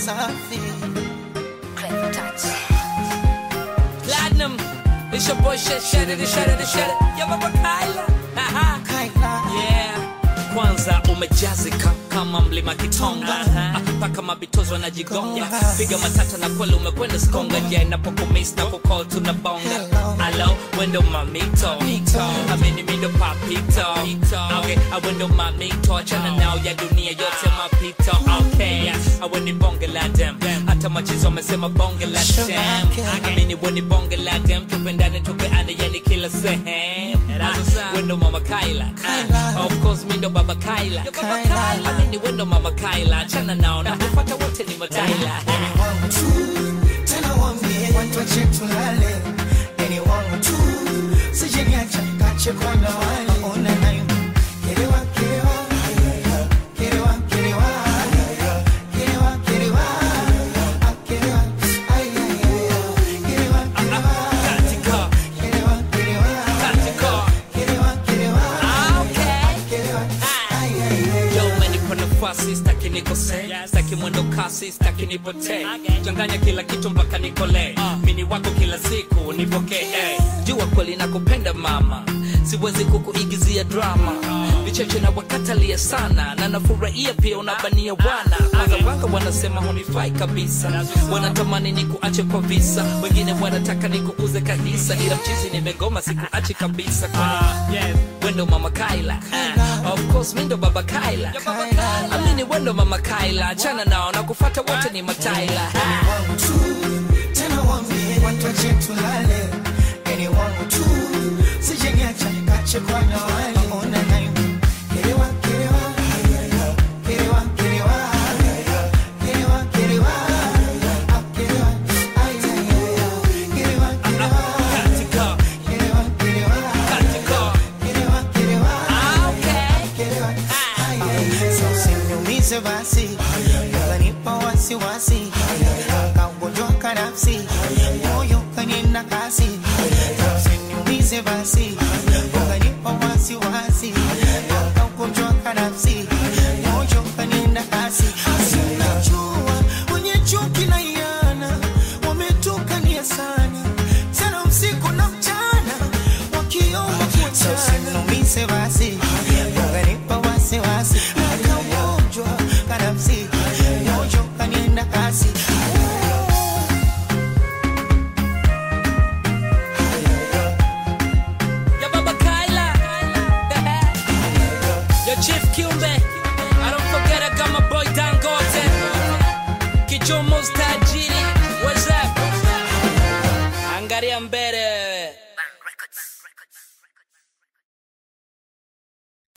safi. Platinum, it's your boy shit, shut it, shut it, shut it. Yo, Baba Kyla. Aha. Kaila. Yeah. Kwanza umejazika kama mlima Kitonga Ah, mpaka mabitozo wanajigonga piga matata na kweli umekwenda skonga ja inapokumis na kukol tunabonga Hello. alo wendo mamito amini mindo papito okay awendo mamito achana nao ya dunia yote mapito okay aweni bonge la dem hata machizo wamesema bonge la dem amini weni bonge la dem tupendane tupeane yani kila sehemu Ah, wendo mama Kyla Ah, of course mindo baba Kyla Kyla. amini wendo mama Kyla achana nao na kupata wote ni mataila Ni wangu tu, tena waambie watu wache tulale. Ni wangu tu, sije niache nikachekwa na wale. Ona nayo, kerewa, kerewa. Kerewa, kerewa. Kerewa, kerewa. Ah, kerewa. Ay, ay, ay, ay. Kerewa, kerewa. katika Kerewa, kerewa. katika Kerewa, kerewa. Ah, okay Kerewa. Ay, ay, ay. Yo, umenipa nafasi staki nikose staki mwendo kasi staki nipotee changanya kila kitu mpaka nikole mini wako kila siku nipokee eh. jua kweli nakupenda mama siwezi kukuigizia drama vicheche na wakatalia sana na nafurahia pia unabania wana wagawanga wanasema hunifai kabisa wanatamani nikuache kwa visa wengine wanataka nikuuze kanisa ila mchizi nimegoma sikuachi kabisa kwani wendo mama Kyla uh, of course mindo baba Kyla amini wendo mama Kyla achana nao na kufata wote ni mataila Ni wangu tu, tena waambie watu wache tulale. Ni wangu tu, sije niache nikachekwa na wale. Ona nayo, kerewa, kerewa. Kerewa, kerewa. Kerewa, kerewa. Ah, kerewa. Ay, ay, ay, ay. Kerewa, kerewa. katika Kerewa, kerewa. katika Kerewa, kerewa. ah, okay Kerewa. Ay, ay, ay. So usiniumize basi, ukanipa wasiwasi, kaugonjwa kanafsi, moyo kanena kasi. Usiniumize basi, ukanipa wasiwasi, kaugonjwa kanafsi, moyo kanena kasi. Si unajua, wenye chuki na iana, wametukania sana, sana usiku na mchana, wakiomba kuachana. Usiniumize basi, ukanipa wasiwasi, kaugonjwa kanafsi, moyo kanena kasi. ya baba Kyla yo chief Kiumbe I don't forget I got my boy Dangote Kichomo's tajiri